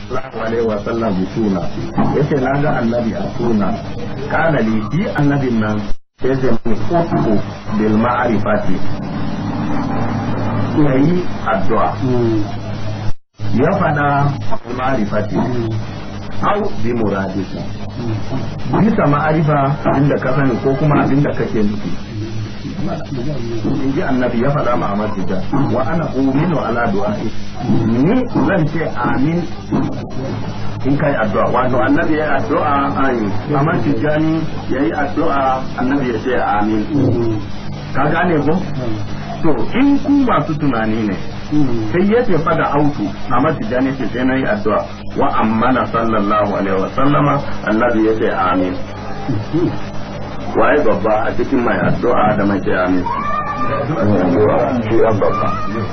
sallallahu alaihi wa sallam bi suna yace na ga annabi a suna kana li bi annabin nan sai zai mun kutu bil ma'rifati yayi addu'a ya fada bil ma'rifati au bi muradika bisa ma'arifa abinda ka sani ko kuma abinda kake nufi in ji annabi ya faɗa ma Ahmad Tijjan wa ana uminu ala du'a'i ni zan ce amin in kai addu'a wato annabi ya addu'a ai Ahmad Tijjan yayi addu'a annabi ya ce amin ka gane ko to in ku masu tunani ne sai ya ce fada autu Ahmad Tijjan ya ce sai nayi addu'a wa ammana sallallahu alaihi wa sallama annabi ya ce amin waye babba a cikin mai addu'a da mai ce amin shi an babba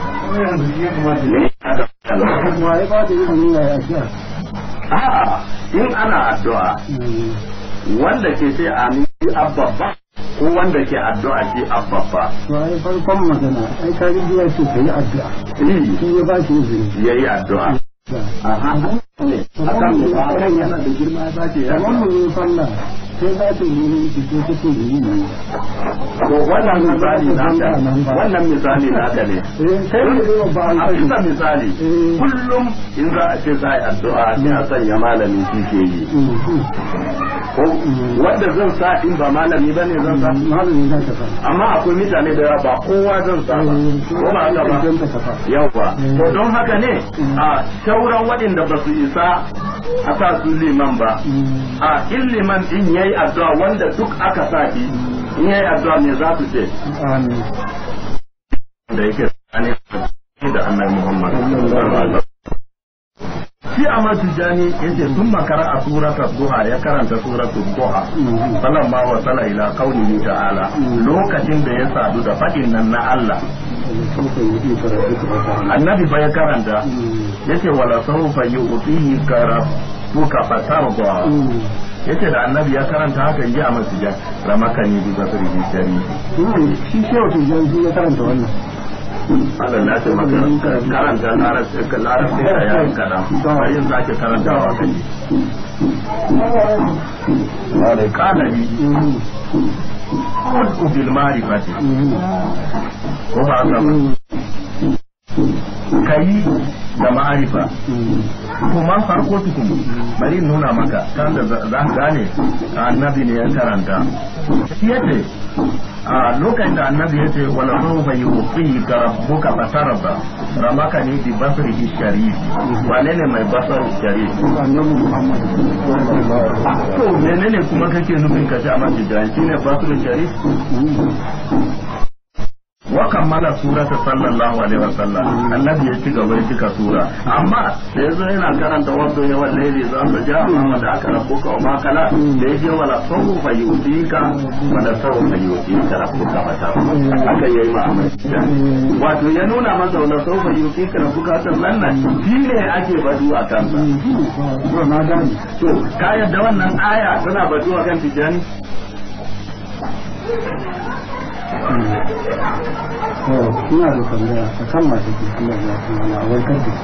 waye ba da izini ya yi a'a in ana addu'a wanda ke ce amin shi an babba ko wanda ke addu'a shi an babba to ai farkon magana ai ka ji ya ce ka yi addu'a shi ya ba shi izini ya yi addu'a aha ne akan akan yana da girma ya ce ya kamar mu yi sallah sai za ta yi ki ce take yi ne to wannan misali naka wannan misali naka ne eh sai da zai ba a an bisa misali Eh. kullum in za a ce za a yi addu'a sai a sanya malami shi ke yi ko wanda zan sa in ba malami ba ne zan sa malami za ta fa amma akwai mutane da yawa ba kowa zan sa ba ko ba haka ba don ta kafa yawa to don haka ne a sauran waɗanda ba su isa a sa su liman ba a in liman din yayi addu'a wanda duk aka sa shi in yayi addu'a me za su ce amin da yake tsakanin da annabi Muhammad sallallahu alaihi wasallam shi Ahmad Tijani yace sun makara a suratul duha ya karanta suratul duha falamma wa sala ila qaulihi ta'ala lokacin da ya sadu da fadin nan na Allah annabi fa ya karanta yace wala sawfa yu'tihi karabuka fatarda yace da annabi ya karanta haka ji a masjidan ramakani bi basri bi sharifi shi shehu tijjan shi ya karanta wannan Allah na ce maka karanta larabci larabci da yayin kaɗan bari yin zaki karantawa ka ji. Wale kanari kudu bil marifati ko ba haka ba kayi da ma'arifa kuma farko tukun bari in nuna maka kan da za ka gane annabi ne ya karanta shi yace a lokacin da annabi yace wala sawfa yuqi ka rabbuka fatarda ramaka ne bi basrihi sharif wane ne mai basar sharif annabi muhammad to menene kuma kake nufin ka ce a masjid shine basar sharif wa kammala surata sallallahu alaihi wa sallam annabi ya ci gaba ya cika sura amma da yazo yana karanta wato ya wallahi za ka ja amma da aka rabu ka ma kala da yaje wala sawu fa yutika wala sawu fa yutika rabbuka mata aka yayi ma amma wato ya nuna masa wala sawu fa yutika rabbuka sallan nan shine ake badu a kansa to na gani to ka yadda wannan aya tana badu a kan tijani to ina da tambaya a kan masu ke kuma ya kuma na warkar da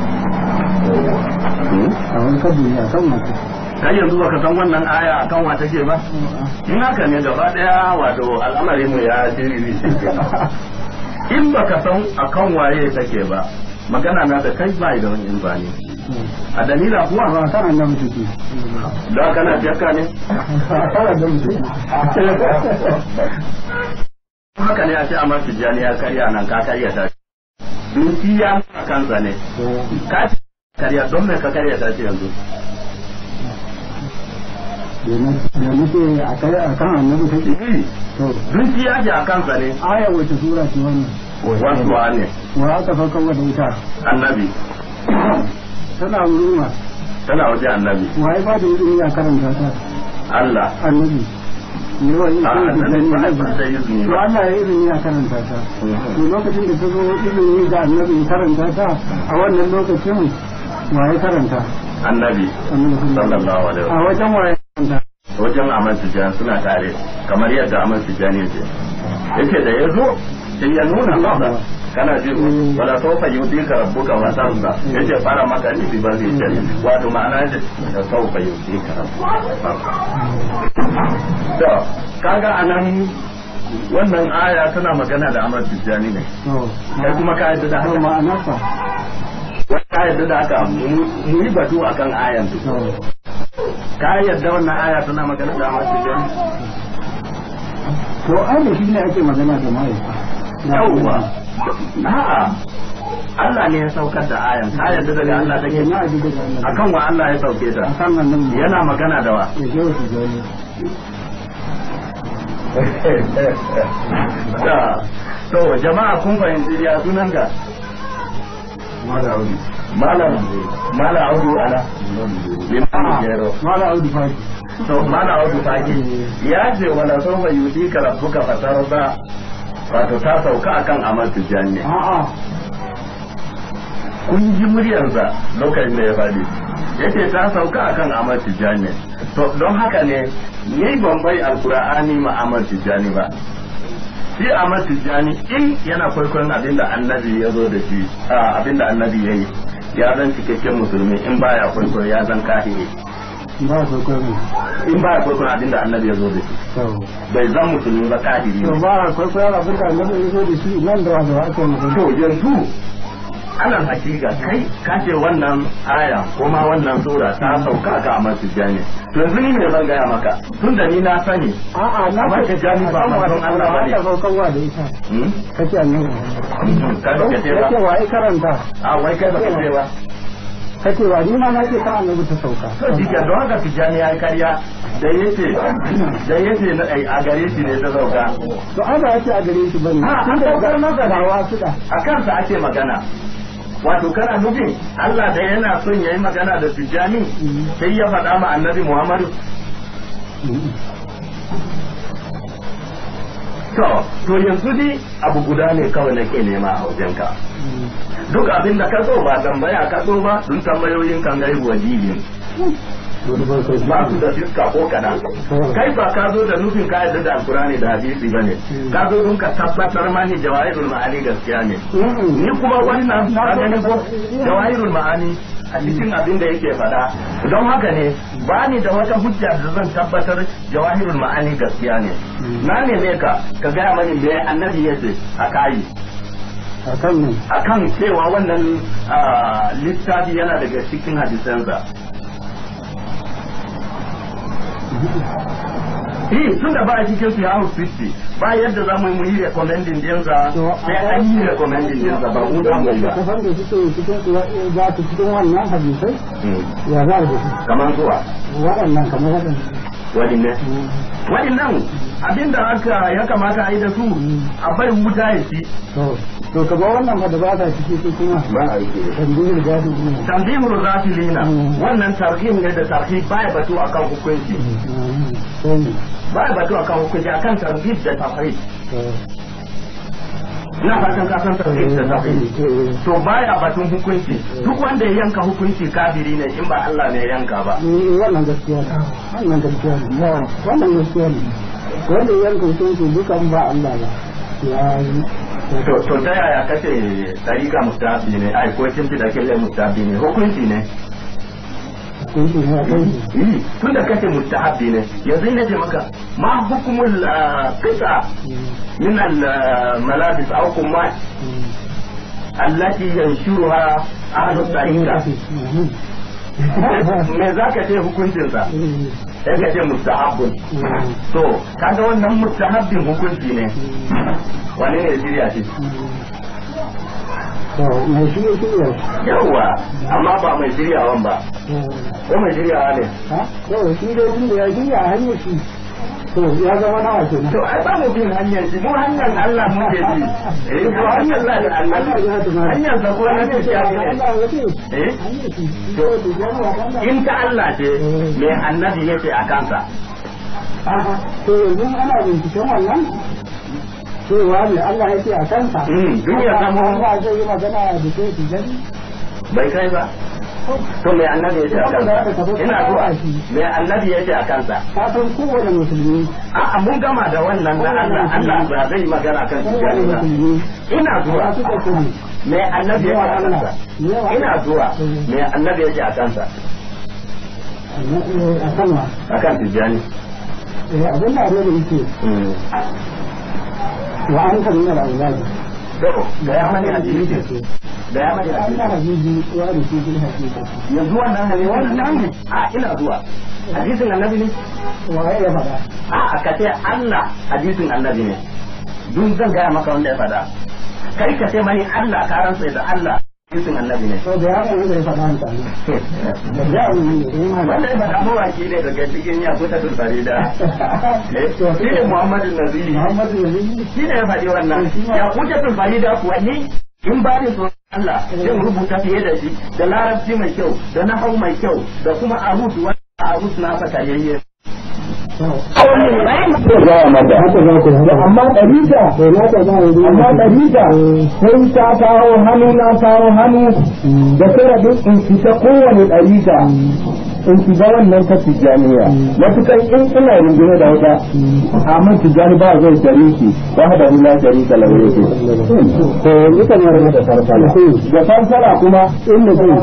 a warkar da ya kan masu kai yanzu baka san wannan aya akan wa take ba in haka ne gaba daya wato al'amarin mu ya jiriri shi in baka san akan waye take ba magana na da kai bai da wani bani a dalila kuwa ba kan annabi take da kana jakka ne kan annabi take haka ne a ce amma tijjani ya karya nan ka karya ta duki ya nuna kansa ne ka ce karya don me ka karya ta ce yanzu da nake a kai a kan annabi take to duki ya ce a kansa ne aya wace sura ce wannan wasu ne wa aka farkon wata ita annabi tana wurin wa tana waje annabi wa ya ba da izini ya karanta ta Allah annabi ne wa in a kai da annabi ba sani ba da izini to ba Allah ya izini ya karanta ta to lokacin da ta zo izini ga annabi ya karanta ta a wannan lokacin wa ya karanta annabi annabi sallallahu alaihi a wasallam wajen wa ya karanta wajen Ahmad Tijjani suna tare kamar yadda Ahmad Tijjani ya ce yace da ya zo sai ya nuna masa kana ji ko wala sawfa yutika rabbuka wa tarda yace fara maka ni bi bazi ce wato ma'ana yace da sawfa yutika rabbuka to kaga anan wannan aya tana magana da Ahmad Tijjani ne kai kuma ka yadda da haka ma'anarsa ka yadda da haka mu yi batu akan ayan tu ka yadda wannan aya tana magana da Ahmad Tijjani to ai da shi ne ake magana da mahaifa yawwa a'a Allah ne ya saukar da ayan ka yadda daga Allah take na ji daga Allah akan wa Allah ya sauke ta akan nan nan yana magana da wa ya je su gani Da. to jama'a kun fahimci ya sunan ka malam malam audu ala liman jero mala audu faki to malam audu faki ya ce wala sawfa yudika rabbuka fatarda wato ta sauka akan amal tijani a'a kun ji muryarsa lokacin da ya faɗi yace ta sauka akan amal tijani to don haka ne yayi bambai alqur'ani ma amal tijani ba shi amal tijani in yana kwaikwayon abinda annabi ya zo da shi a abinda annabi ya yi ya zan cikakken musulmi in baya kwaikwayo ya zan kahiri ba su kwaikwai in baya kwaikwayon abinda annabi ya zo da shi to bai zan musulmi ba kahiri to ne ba kwaikwayar abin da annabi ya zo da shi nan da wanda ake magana to yanzu ana hakika kai ka ce wannan aya ko ma wannan sura ta sauka ga Ahmad Tijani to yanzu ni ne zan gaya maka tun da ni na sani a'a na Amma ce Tijjani ba manzon Allah ba ne. ka saukarwa da ita hmm? kace annabi ka ba ka ce ba kace wa ai karanta a wai kai ba ka ce ba kace wa ni ma na ce kan annabi ta sauka to jikin don haka Tijani ya yi karya da yace da yace na ai a gare shi ne ta sauka to ai ba yace a gare shi bane Ah, tun an da saukar masa da dawa su da a kansa ake magana wato kana nufin Allah da yana son yayi magana da Tijani sai ya faɗa ma Annabi Muhammadu To, to yanzu dai abu guda ne kawai nake nema a wajenka. Duk abin da ka so ba tambaya ka so ba, dun tambayoyin kan gaibu wajibin. Ba su da fiska ko kaɗan. Kai ba ka zo da nufin ka yadda da alkurani da hadisi ba ne. Ka zo dun ka tabbatar mani jawahirul ma'ani gaskiya ne. Ni kuma wannan ka gani ko jawahirul ma'ani a cikin abin da yake faɗa. Don haka ne ba ni da wata hujja da zan tabbatar jawahirul ma'ani gaskiya ne. Na neme ka ka gaya mani me annabi ya ce a kayi. a kan ne akan cewa wannan ah, littafi yana daga cikin hadisansa. Eh, tun da ba a cikin su ya 50 ba yadda za mu yi recommending dinsa sai an yi recommending dinsa ba mu za mu yi ba. kafan da suke cikin su za su cikin wannan hadisai Hmm. ya za da su Kamar zuwa waɗannan kamar waɗannan waɗannan. Waɗannan abinda aka ya kamata a yi da su a bai wuta ya ci. to to ka ba wannan fa da ba ta ciki su kuma Ba a yi tambihir gadi ne Tanzimul Ghafilina Mm. wannan tarhim ne da tarhib baya batu akan hukunci. sai ne Baya batu akan hukunci akan tarhib da tafhid. to ina fatan ka san tafsir da tafsir to baya batun hukunci duk wanda ya yanka hukunci kafiri ne in ba Allah ne ya yanka ba Eh, wannan gaskiya ne wannan gaskiya ne wannan gaskiya ne wanda ya yanka hukunci dukan ba Allah ba ya yi to to ta yaya kace tarika mustahabi ne ai ko kin da kille mustahabi ne hukunci ne hukunci ne a kai shi yi tun da kace mustahabi ne yanzu ne ce maka ma hukumul ah, qita min al ah, malabis aw kumat allati yanshuruha ahlu tarika me zaka ce hukuncinsa sai ka ce mustahabbun to kaga wannan mustahabbin hukunci ne wani ne shirya shi to mai shi ya shirya yawwa amma ba mai shiryawan ba shi ko mai shiryawa ne ha to shi dai tun da ya shirya a hanyar shi to ya zama nawa kenan to ai ba mu bin hanyar shi mu hanyar Allah mu ke bi eh ko hanyar Allah da Allah hanyar sa ko na tafiya ne eh in ta Allah ce me annabi yake a kansa to yanzu ana binciken wannan cewa ne Allah ya ce a kansa Mm, duk ya zama- Allah zai yi magana da ke su gani bai kai ba to me annabi ya ce a kansa ina zuwa me annabi ya ce a kansa ka san kowane musulmi a'a mun gama da wannan na Allah Allah ba zai magana kan kowane tijani ba musulmi ina zuwa ba su da sani me annabi ya ce a kansa ina zuwa me annabi ya ce a kansa a kanwa akan tijani abin da annabi yake wa an kan nuna al'azali to da ya mani a cikin da ya mani a Allah cikin habibi wa da shi bil hakika yanzu wannan ne wannan a ina zuwa hadisin annabi ne wa ya faɗa a a ka ce Allah hadisin annabi ne dun zan gaya maka wanda ya faɗa kai ka ce mani Allah ka rantsa da Allah hadisin annabi ne to da ya faɗa da ya faɗa mutane da ya faɗa wanda ya faɗa mawaki ne daga cikin ya kuta tulbari da shi ne Muhammadu Naziri Muhammadu Nabi shi ne ya faɗi wannan ya kuta tulbari da kuwa ni in ba ni tsoron Allah zan rubuta fiye da shi da larabci mai kyau da nahau mai kyau da kuma arut wanda arut na saka yayye amma ɗarita amma ɗarita sai ta kawo hannu na kawo hannu da sharadin in fita kowane ɗarita in shiga wannan ta tijjaniya matukan in ina rungume da wata amma tijjani ba zai shariki ba da hula sharika lahu yake to yanzu kamar da farfala da farfala kuma in mutum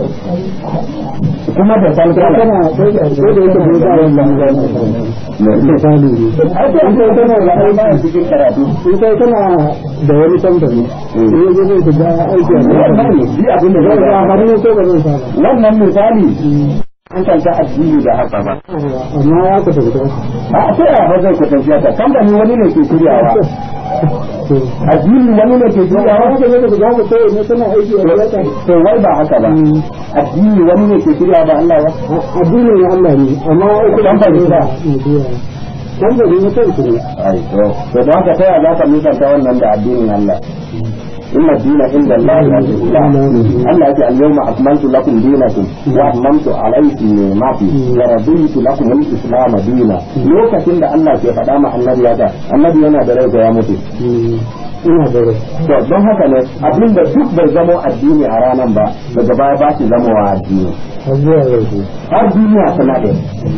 kuma da farfala kana sai da sai da yake da wannan misali ne ai to ita tana da ai ba cikin karatu in kai kana da wani tambari in yaje zai shiga aiki a wannan ne shi abin da zai zai ga har ne ko ba zai fara wannan misali an kanta addini da haka ba amma ya ku tabbata a ta yaya ba zai kwatanta ta kamfani wani ne ke shiryawa addini wani ne ke shiryawa haka ne da za ku sai ne kana aiki a wata to wai ba haka ba addini wani ne ke shiryawa ba Allah ba addinin ya Allah ne amma ai ku Tambari ba. tambari ne kai ku ne ai to to don haka ta yaya za ka nisanta wannan da addinin Allah inna dina inda Allah al-Islam Allah yake al-yawma akmaltu lakum dinakum wa atmamtu alaykum ni'mati wa raditu lakum al-islam dina lokacin da Allah ke faɗa ma annabi ya annabi yana da rai ko ya mutu ina da rai to don haka ne abinda duk bai zamo addini a ranan ba daga baya ba shi zamowa addini har zuwa yau har duniya tana da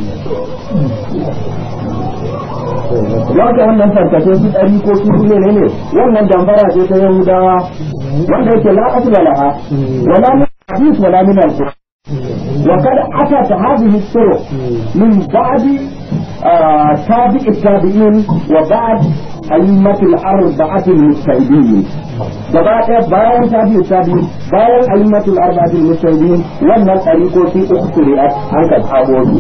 Wanda wannan farkashe su ɗari ko su ne ne ne wannan dambara ce ta Yahudawa wanda yake la asla laha wala min hadith wala min al-Qur'an wa kad atat hadhihi as-suru min ba'd tabi' at-tabi'in wa ba'd أئمة الأربعة المجتهدين gaba ɗaya bayan tabi tabi bayan a'immatul arba'atul mujtahidin wannan ɗariƙoƙi uku shari'at an ka tsabo su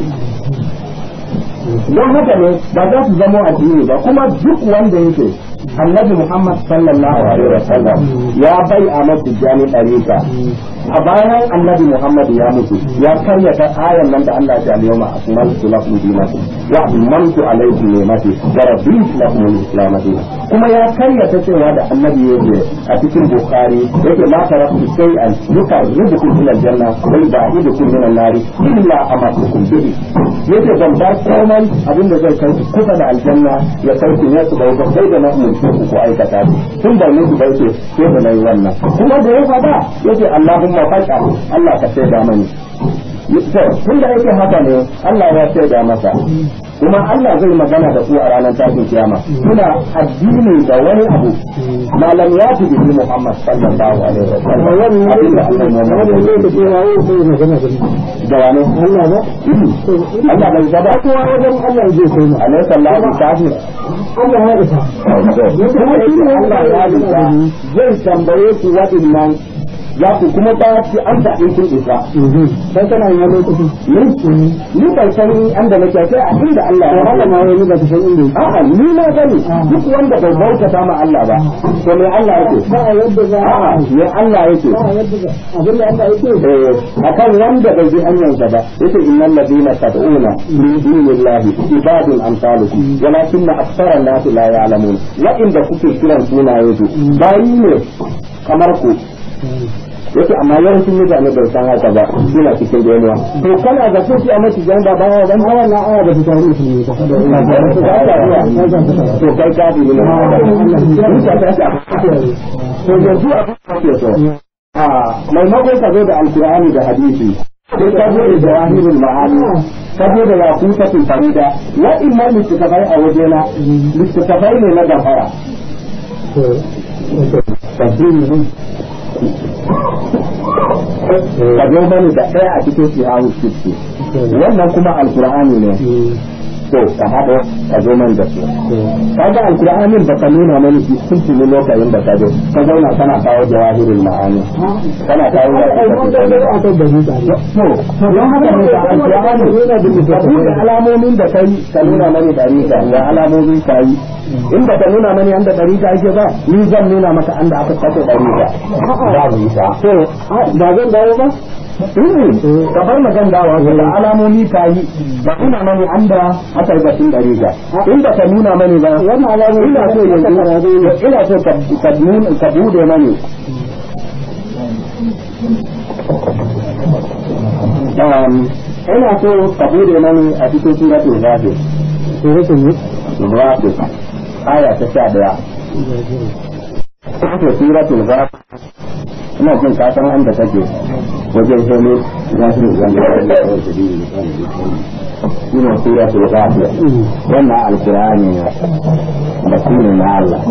don haka ne ba za su zama addini ba kuma duk wanda yake annabi Muhammad sallallahu alaihi wa sallam ya bai a matijani ɗarika a bayan annabi Muhammad ya mutu ya karyata ayan nan da Allah ya yawma akmaltu lakum dinakum wa atmamtu alaykum ni'mati wa raditu lakum al-islam dinan kuma ya karyata cewa da annabi yake a cikin bukhari yake ma taraktu shay'an yuqarribukum ila al-janna wa yub'idukum min an-nar illa amatukum bihi yake ban bar komai abinda zai kai ku kusa da aljanna ya kai ku ne su da sai da na umurce ku ku aikata tun da muku bai ce sai da nayi wannan kuma da ya fada yace Allahumma faqa Allah ka sai da mani to tun da yake haka ne Allah ya sai da masa kuma Allah zai magana da ku a ranar tashin kiyama kuna addini da wani abu malam ya fi bihi Muhammad sallallahu alaihi wa sallam abinda Allah ya wani ne da ke wayo sai magana da da wani Allah ba Allah bai zaba kowa wajen Allah zai kai mu alaihi salatu kafi Allah ya isa kuma shi ne Allah ya lura zai tambaye ku waɗannan za ku kuma ba su an da in kun isa sai kana yin lokaci ni ni bai san an da nake sai a inda Allah ya haka ma wani ba ta san inda yake a'a ni na gani duk wanda bai bautata ma Allah ba to me Allah yake ba a yadda za a a'a me Allah yake ba a yadda za abin da Allah yake eh akan wanda bai bi hanyarsa ba yace innal ladina tad'una min dunillahi ibadun amsalukum walakin aktsara an-nas la ya'lamun wa inda kuke kiran sunaye su bayi ne kamar ku yake amma yawancin mutane bai san haka ba suna cikin damuwa to kana ga sai a mace jan ba bawa dan hawa na aya da fitari su ne ta to kai ka bi ne to yanzu abin da ke so a maimakon ka zo da alkur'ani da hadisi sai ka zo da jawahirul ma'ani ka zo da yakutatul farida wa'innan littattafai a wajena littattafai ne na gafara ka zo mani da ɗaya a cikin sihahu sitti wannan kuma alkur'ani ne to ka haɗo ka zo man da su kaga alkur'anin baka nuna mani sun tuni lokacin da ka zo ka zauna kana kawo jawahirul ma'ani kana kawo to don haka ne da alkur'ani ka buɗe alamomin da kai ka nuna mani dariƙa ga alamomin ka yi in ba ka nuna mani an da dariƙa ake ba ni zan nuna maka an da aka kace dariƙa ba mu yi ta to ba zan dawo ba ka bar magan dawa da alamomi ka yi ba ina mani an da aka yi batun dare ga in ba ka nuna mani ba wannan alamomi ina so yanzu ina so ka nuna ka bude mani ina so ka bude mani a cikin suratul ghafir suratul ghafir aya ta 11 suratul ghafir ina jin ka san an da kake wajen shele za su ina sura su gafiya wannan alkur'ani ne basiri na Allah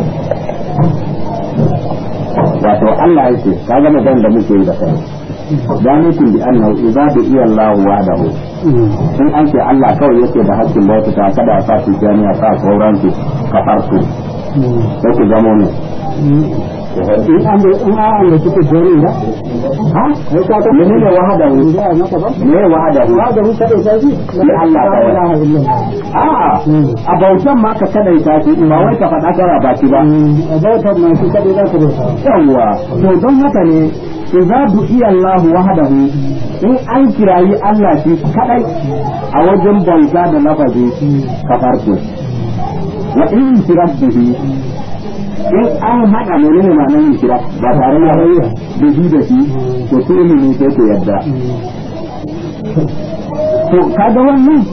wato Allah yake ka ga magan da muke yi da kai zalikin bi annahu idza bi iya Allah wahdahu in an ce Allah kawai yake da hakkin bauta ta kada sa su jami'a sa sauran su kafarsu sai ku zamo ne in an da in an da kike jori da ha sai ka ta menene wahada ne da maka ba me wahada ne wahada ne kada sai shi Allah ta ilaha illallah a a bautan ma ka kada ta shi ba wai ka faɗa kara ba ki ba a bautan ma shi kada za ka bauta yawa to don haka ne idza du'iya Allah wahdahu in an kirayi Allah shi kadai a wajen bauta da lafazi kafarku wa in shirak bihi in an haɗa menene ma nan kira ba tare da rayuwa da shi da shi to su ilimi sai ku yadda to kaga wannan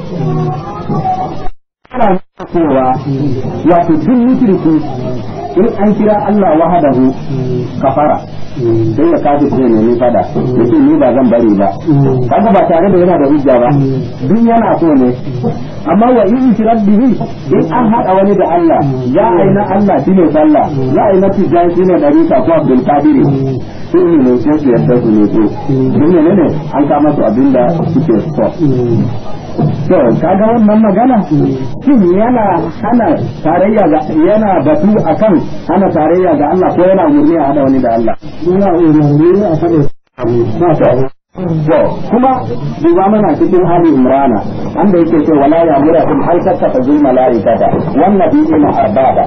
ana cewa wato duk mushriku in an kira Allah wahadahu kafara sai ya kafi sai ne ni fada yace ni ba zan bari ba kaga ba tare da yana da hujja ba duk yana so ne amma wa in shirar bihi in an haɗa wani da Allah ya aina Allah shine sallah ya aina tijan shine dariqa ko Abdul Qadir su ne ne sai su yadda su ne ko don ne ne an kama su abinda suke so to kaga wannan magana shin yana hana tarayya ga yana batu akan hana tarayya ga Allah ko yana umurni a hada wani da Allah yana umurni a hada ba To, kuma duba mana cikin Ali Imrana, wanda yake ce wala ya mura kun har tattaka zul mala'ikata, wannan bi ina arbaba.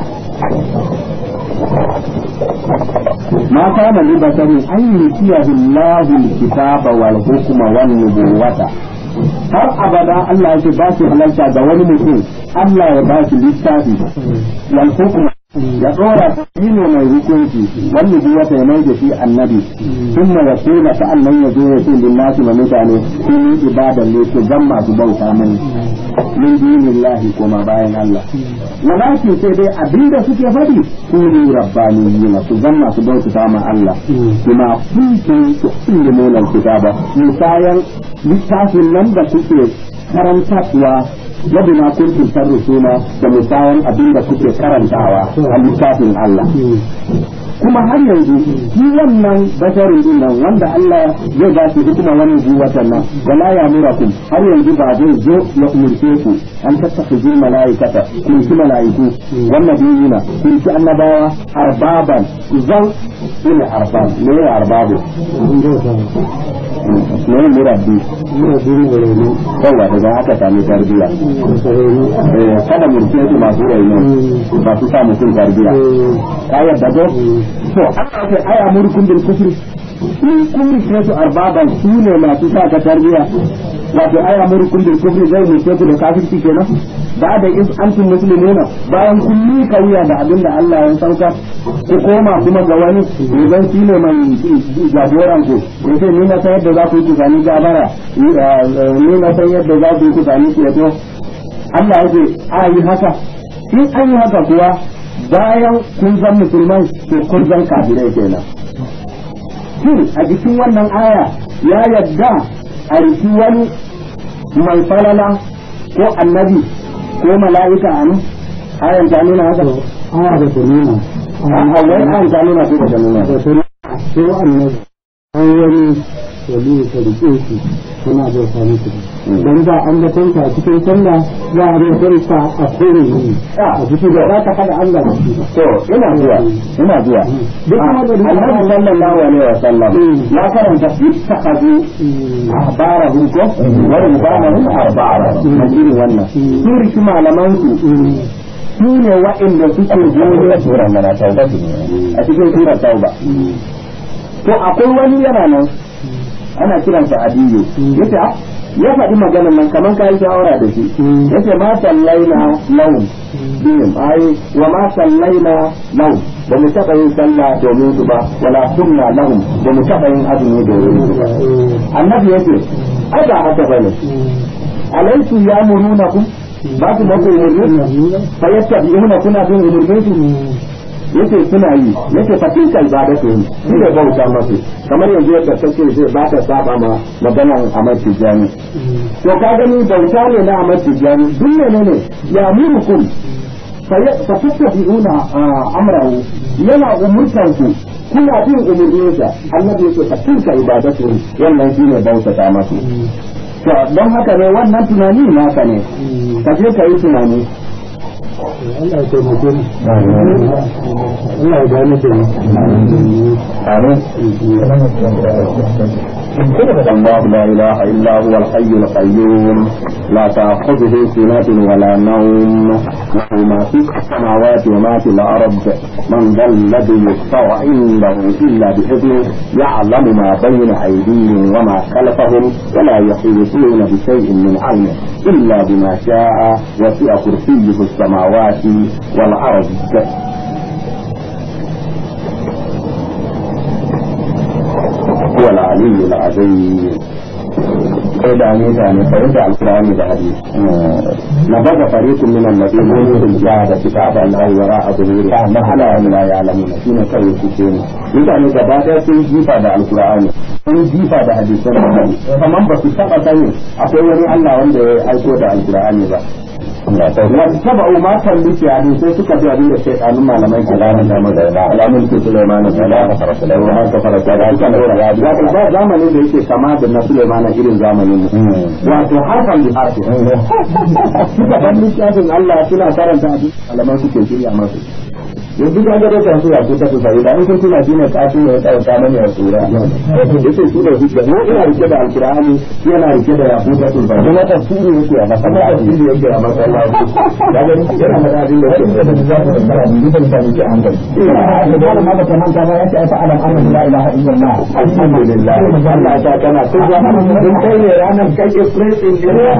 ما كان لبشر أن يؤتيه الله الكتاب والحكم والنبوة har abada Allah yake ba shi halarta ga wani mutum Allah ya ba shi littafi wal hukma ya dora shi ne mai hukunci wanda bi wata ya mai da shi annabi kuma ya kula ta Allah ya zo ya ce lillahi ma mutane sun yi ibadan ne su zan masu bauta mai min dinillahi kuma bayan Allah walakin sai dai abinda suke faɗi su ne rabbaniyina su zan masu bauta ma Allah kuma kuntum tu'minuna alkitaba misayan littafin nan da kuke karantarwa yadda na kuntum tarrusuna da misayan abin da kuke karantawa a littafin Allah kuma har yanzu shi wannan basharin din nan wanda Allah zai ba shi hikima wani watan nan wala ya murakum har yanzu ba zai zo ya umurce ku an tattaka jin mala'ikata kun ci mala'iku wannan dinina kun ci annabawa arbaban zan ina arbab me ya arbabu ne murabbi yawa daga haka sami tarbiya kada murce su masu raino ba su sa mutum tarbiya ka yadda ko to aka ce aya murkun bil kufri in kun rike su arbaban su ne masu sa ka tarbiya wato aya murkun bil kufri zai murce ku da kafirci kenan ba da is antum muslimuna bayan kun ni kauya da abin da Allah ya sauka ku koma kuma ga wani idan shi ne mai jagoran ku yace ni na san yadda za ku yi ku sami gabara ni na san yadda za ku yi ku sami ceto Allah yake a yi haka in an yi haka kuwa bayan kun zan musulmai to kun zan kafirai kenan shin a jikin wannan aya ya yadda a riki wani mai falala ko annabi ko mala'ika a nan ayan ta nuna haka aya da ta nuna a wai ayan ta nuna ko ba ta nuna da ta nuna ko annabi an wani wali ta rike shi suna zai sami su don ba an da tanka cikin sallah za a zai tanka a kore ne a cikin da za ta kada Allah da shi to ina zuwa ina zuwa duk wanda da annabi sallallahu alaihi wa sallam ya karanta ittakhadhu ahbarahum ko wa rubanahum arbara majiri wannan sun riki malaman su su ne waɗanda suke jere sura mana tauba a cikin sura tauba to akwai wani yana nan ana kiransa adiyo yace ah, ya faɗi maganar nan kamar kayi shawara da shi yace ma sallaina lahum bihim ai wa ma sallaina lahum ba mu taɓa yin sallah domin su ba wala sunna lahum ba mu taɓa yin azumi domin su ba annabi yace ai ba haka bane alaisu ya muruna ku ba su maku umurni fa yattabi'una kuna bin umurnin su yace suna yi yace fa tilka ibadatu shi ne bauta masu kamar yanzu yadda kake zai ba ta saba ma maganan Ahmad Tijani to ka gani bauta ne na Ahmad Tijani duk ne ne ya murukum fa tattabi'una amrahu yana umurtan ku kuna bin umurninsa annabi yake fa tilka ibadatu wannan shine bauta ta masu to don haka ne wannan tunani naka ne ka je ka yi tunani Allah ya taimake mu Allah ya gane da mu الله لا إله إلا هو الحي القيوم لا تأخذه سنة ولا نوم له ما في السماوات وما في الأرض من ذا الذي يشفع عنده إلا بإذنه يعلم ما بين أيديهم وما خلفهم ولا يحيطون بشيء من علمه إلا بما شاء وسع كرسيه السماوات والأرض هو العلي العظيم sai da ne ta ne fahimta alkur'ani da hadisi na baga fariqun min alladhina yu'minuna da kitaban aw wara'a dhuhuri ma ala la ya'lamuna shine kawai su ce mutane gaba ɗaya sun jifa da alkur'ani sun jifa da hadisan annabi kaman ba su taba sani akwai wani Allah wanda ya aiko da alkur'ani ba wa tabau ma talluki a sai suka bi abin da shaytanun malamai ke ranar da magana alamun ke Sulaiman da la fara Sulaiman ka fara da kan da ya ba zamanin da yake kama da na Sulaiman irin zamanin mu wato harfan da harfi suka ban littafin Allah suna karanta abin malaman suke shirya masu yanzu ga ga da su ya ku ta sai da in kun tuna shine kafi ne ya dauka mani ya tsura yace su da hujja mu ina rike da alqur'ani yana rike da yaku ta tsura kuma tafsiri yake a masa tafsiri yake a masa Allah ya ga ni yana da abin da yake da zaka da karatu ni ban sani ki an ga da ma ba kaman ta ba yace ai fa'alam anna la ilaha illallah alhamdulillah Allah ta kana tuba in kai ne ranar kai expressing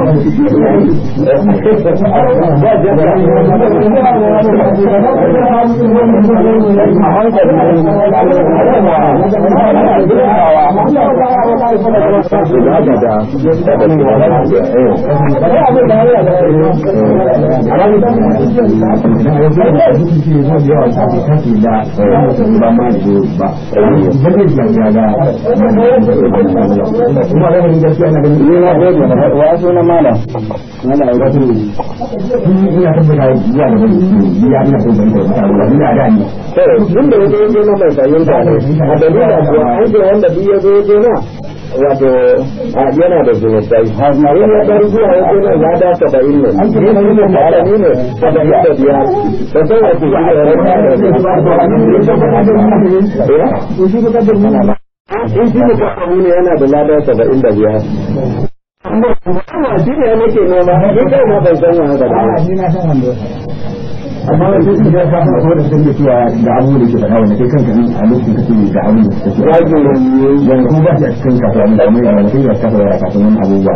wasu na mala mala ya wasu ina tabbata ya da ya ina tabbata ina da ni tun da wajen yaje na mai fahimta ne a dalila kuwa an ce wanda duk ya zo yaje na wato yana da zunubai in ya bar zuwa yaje na ya da saba'in ne in shi ne malami ne saba'in da biyar da sai wato shi da rana da in shi ne kasamu ne yana da lada saba'in da biyar shi ne nake nema in kai ma ban san wa haka ba amma wani sai ya ka fara da sun da cewa da abu da ke da hawa kai kanka ne a lokacin kake da abu da kake ya ke yanzu kuma ba shi a cikin kasuwa ne kuma yana mutum ya kafa ya kafa wani abubuwa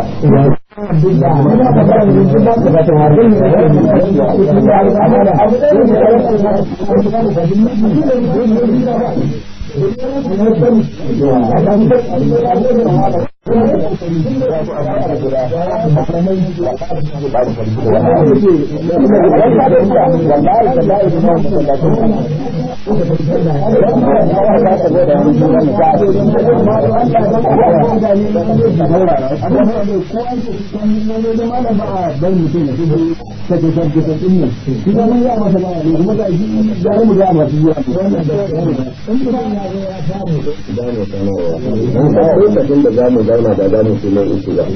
Wallahi lokacin da za mu zauna ba za mu fi nan uku ba.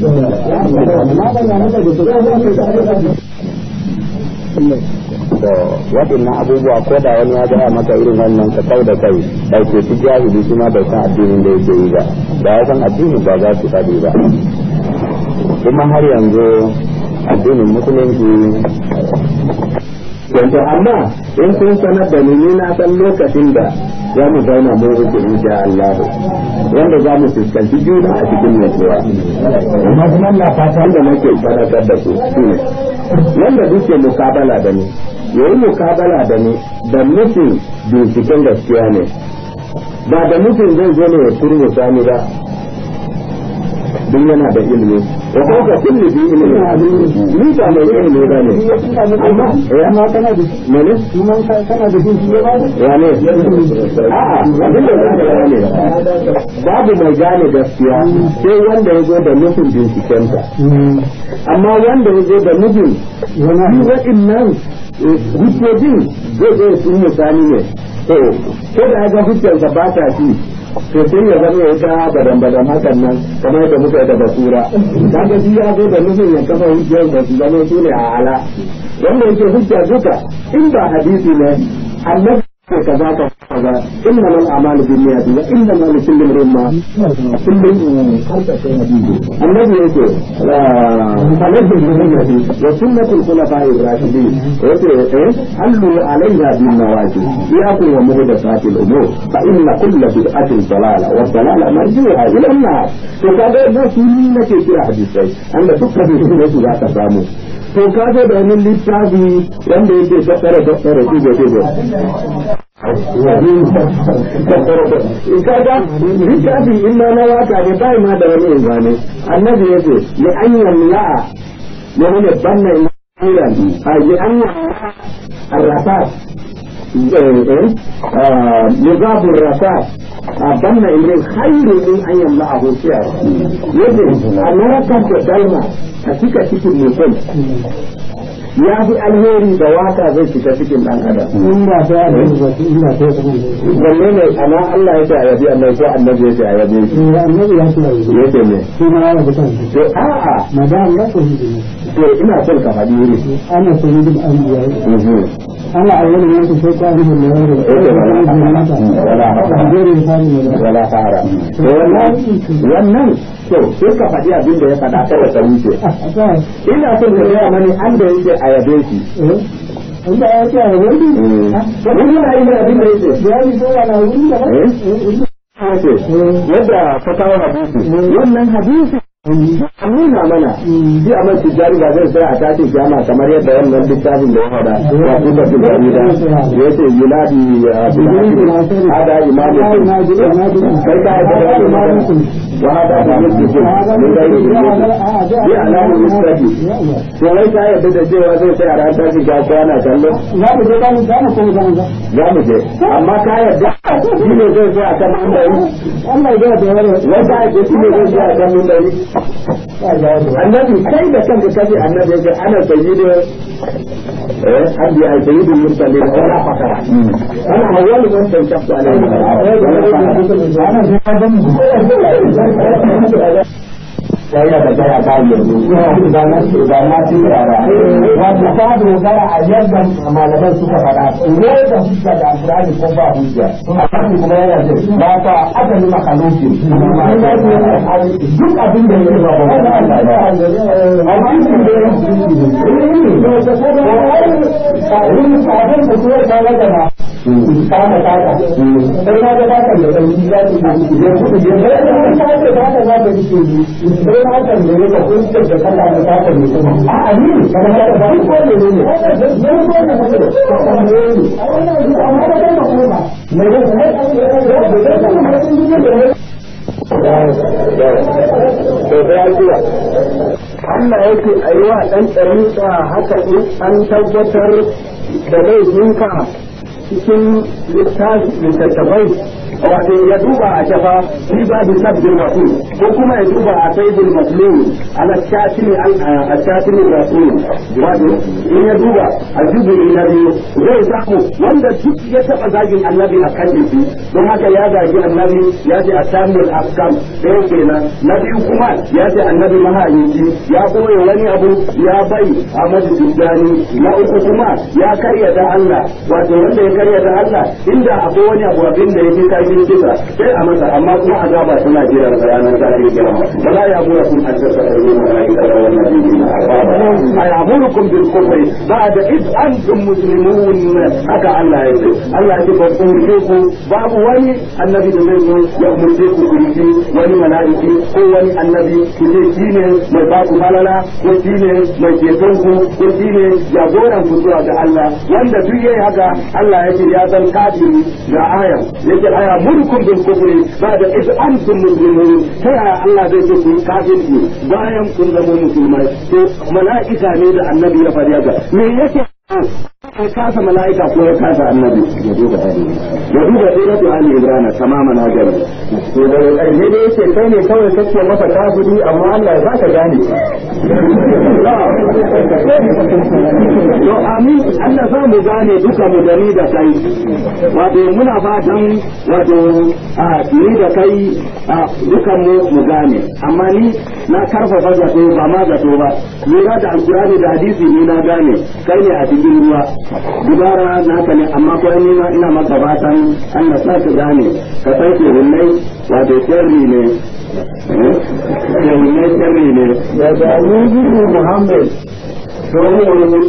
To waɗannan abubuwa ko da wani ya gaya maka irin wannan ka kau da kai ɗauke su jahili kuma bai san addinin da yake yi ba da ya san addini ba za su faɗi ba kuma har yanzu addinin musulunci yanzu amma in kun sanar da ni ni na san lokacin da za mu zauna mu uku insha Allah wanda za mu fuskanci juna a cikin nutsuwa amma kuma na fatan da nake fadakar da ku shine wanda duke mukabala da ni yayi mukabala da ni da nufin binciken gaskiya ne ba da nufin zai zo ne ya turmusa ni ba duk yana da ilimi wa ko ka kulli bi ilimi ni ba mai ilimi ba ne amma eh amma kana da mene kuma kana da shi ya ba ya ne a'a abin da zaka ga ne babu mai gane gaskiya sai wanda ya zo da nufin binciken ta amma wanda ya zo da nufin wani waɗannan hujjojin zai zai sun misali ne to ko da ga hujjarsa ba ta ci to sai ya zama ya ta badan badan hakan nan kamar da muka yi da basura kaga shi ya zo da nufin ya kafa hujjar da su zama su ne a ala wanda yake hujja duka in ba hadisi ne annabi kaza ka kaza inna mal a'malu bin niyyati wa inna ma likulli imrin ma kullum annabi yake alaihi sunnati wa sunnatul khulafa'i ar-rashidin yake eh allu alaiha bin nawajib yakum wa muhdathatil umur fa inna kulla bid'atin dalala wa dalala marji'uha ila an-nar to kaga da su ne nake kira hadisai anda dukkan su ne su za ka samu to kaga da wani littafi wanda yake tattara tattara shi da shi kaga littafi illa na waka ne bai ma da wani ingane annabi yace li an yamla'a ne ne banna iran a li an arrafat نظام الرفاه أبنى إليه خير من أن يملأه سعر يجب أن نركب دائما أتيك تيك المثل ya fi alheri da waka zai shiga cikin dan adam. in ba ta da ba in ba ta da Wanne ne ana Allah ya ce a yabi annabi ko annabi ya ce a yabe shi. ne annabi ya ce Ya ce ne. shi ma ya bukan shi To a'a madam ya ko shi ne to ina son ka faɗi wuri. ana sayyidul anbiya Mhm. ana awwal man ta sai ka ni ne wanda Wala fara. To wannan wannan to sai ka faɗi abin da ya faɗa kada ka wuce. Ina son ka gaya mani an da yake a yabe shi. Inda ya ce a wani Wani na yi abin da yake. ya yi so ana wuri da ce yadda ka kawo hadisi wannan hadisi an nuna mana shi a mace jari ba zai sai a tashi jama kamar yadda wannan littafin da ya faɗa wa kuka fi jarida ya ce yunadi hada imamu kai ka yi da imamu wa hada da yake ce ne da yake bi alamun mustafi to wai ka yadda da cewa zai sai a ran tashi ga ko ana kallo za mu je zamu zamu ko zamu ga za mu je amma ka yadda shi ne zai sai a kan mambari Allah ya da wani wata ake shi ne zai sai a kan mambari annabi kai da kanka kace annabi yake ana sayyidu eh anbi ay sayyidu mursalin wala fakara ana awwalu man tanshaqu alayhi sai da ta ya ta yanzu da na da na ci yara wanda ta dogara a yadda malaman suka faɗa ne da hujja da alqur'ani ko ba hujja amma kuma yana da ba ta adali makaluki duk abin da yake ba ba amma shi da abin da kuma ta daga ba kama kaka sai na ga kaka da sauki za su yi da kuɗi da ya da kaka kaka za ta yi sai na kan da ne ka kun da kaka da kaka ne kuma a amini kana da ba ko ne ne ne ne ko ne ne amma da kan kuma ba ne ne Allah yake a yi wa ɗan ɗariƙa haka in an tabbatar da laifinka cikin littattafai wato ya duba a shafa fi babu sabbin rasul ko kuma ya duba a sayyidul maslum ala shatimi a shatimi rasul wato in ya duba a juzu'i na biyu zai samu wanda duk ya taba zagin annabi a kan shi don haka ya zagi annabi ya ce a samun afkam ɗaya kenan na biyu kuma ya ce annabi mahayinci ya koya wani abu ya bai a majalisani na uku kuma ya karyata Allah wato wanda ya karyata Allah inda akwai wani abu abin da yake kai cikin kisa sai a masa amma kuma azaba suna jira da ranar zari kiyama wala ya mura kun an tsaka da yin malaika da wannan dinin ay amurukum bil kufri ba'da id antum muslimun haka Allah ya ce Allah ya ce ba ku ku babu wani annabi da zai zo ya umurce ku ku yi wani mala'iki ko wani annabi ku ce shine mai ba ku malala ko shine mai ceton ku ko shine jagoran ku zuwa ga Allah wanda duk yayi haka Allah ya ce ya san kafiri ga aya yake aya mulkum bil kufri ba'da id antum muslimun sai Allah zai ce ku kafirci bayan kun zama musulmai to mala'ika ne da annabi ya faɗi haka me yake ya kasa mala'ika ko ya kasa annabi ya duba ya duba suratu ali imran tamaman hajar to da ƙarshe dai yace kai ne kawai kake masa kafiri amma Allah ya baka gane to amin Allah za mu gane duka mu gani da kai wato muna fatan wato a ni da kai a dukan mu mu gane amma ni na karfafa zato ba ma zato ba lura da alkurani da hadisi ni na gane kai ne a cikin ruwa dubara naka ne amma ko ni ma ina maka fatan Allah sa ka gane ka san ke hunnai wato sharri ne ke hunnai sharri ne da dalilin Muhammad don wurin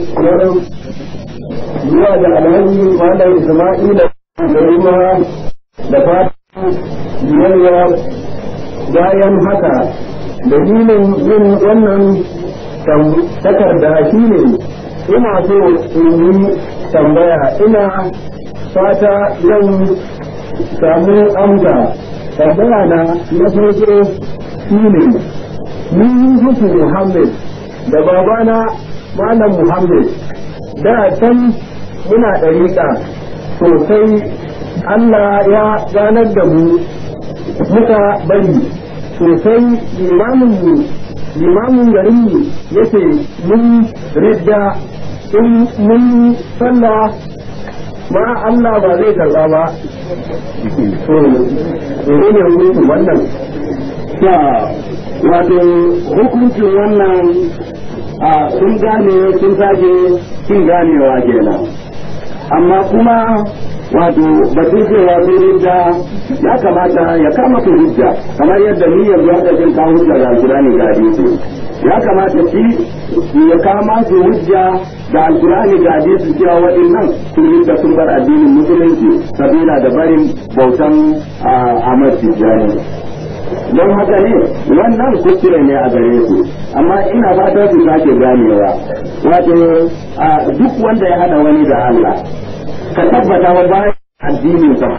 zuwa da alhaji wanda Isma'ila da kuma da fatan biyayya bayan haka dalilin yin wannan takarda shi ne ina so in yi tambaya ina fata zan samu amsa tambaya na na farko shi ne ni Yusuf Muhammad da babana Malam Muhammad da can muna ɗariƙa sosai Allah ya ganar da mu muka bari sosai limamin mu limamin garin mu yace mun ridda in mun sallah ma Allah ba zai karba ba to ne ne hukuncin wannan ta wato hukuncin wannan a sun gane sun sake sun ganewa kenan amma kuma wato batun cewa sun hujja ya kamata ya kama su hujja kamar yadda ni yanzu haka jin kawo hujja ga alkurani ga hadisi ya kamata shi ya kama su hujja da alkurani ga hadisi cewa waɗannan sun hujja sun bar addinin musulunci sabila da barin bautan Ahmad Tijjani don haka ne wannan kuskure ne a gare su amma ina fatan su sake ganewa wato duk wanda ya hada wani da Allah ka tabbata wa bayan addinin sa